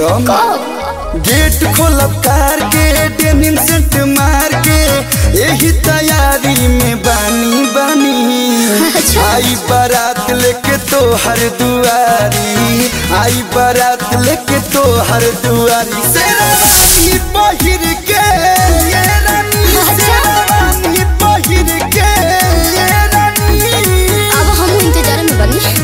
करम कब गेट खोलब कार के डेनिम सेंट मार के यही तैयारी में बानी बानी अच्छा। आई बारात लेके तो हर दुआरी आई बारात लेके तो हर दुआरी शेरवानी पहिर के ये रानी अच्छा। शेरवानी पहिर के ये रानी अब हम इंतजार में बनी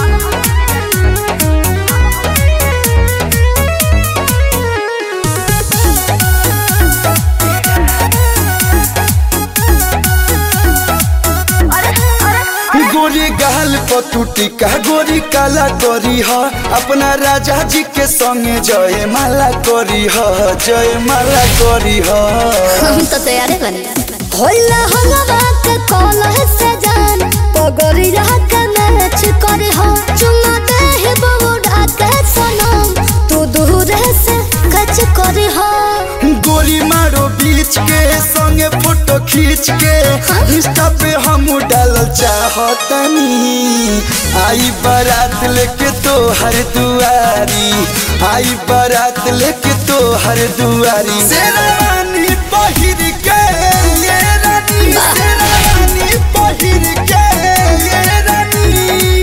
गोरी गाल पतुटी का गोरी काला करी ह अपना राजा जी के संगे जय माला करी ह जय माला करी ह हम तो तैयार बनी होला हलवा के कॉलर से जान पगड़िया के मैच करे हो चुमा दे हे बउड़ा के सनम तू दूर से कच करे हो गोली मारो बीच के संगे फोटो खींच के इंस्टा पे हम डालल चाहतनी आई बारात लेके तो हर दुआरी आई बारात लेके तो हर दुआरी शेरवानी पहिर के ये रानी शेरवानी पहिर के ये रानी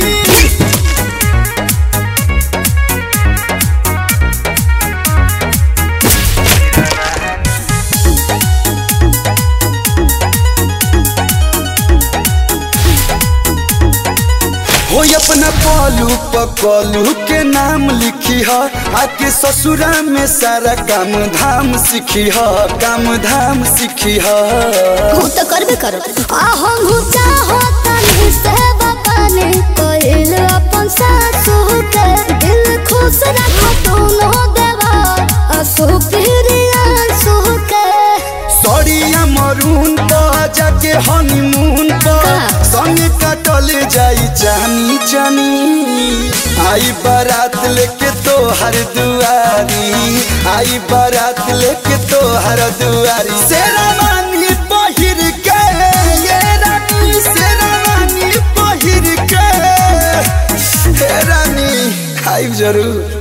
हो अपना पलू पकलू के नाम लिखी ह आके ससुरा में सारा काम धाम सीखी ह काम धाम सीखी ह तू तो करबे करो आ हम हूँ चाहो तनी से बताने कोइल अपन सासू के दिल खुश रखो दोनों देवा असु प्रिया सु के सड़िया मरून पर जाके हनीमून पर का? संगे कटल जाई जानी जानी आई बारात लेके तो हर दुआरी आई बारात लेके तो हर दुआरी शेरवानी पहिर के ये रानी शेरवानी पहिर के हे रानी आइब जरूर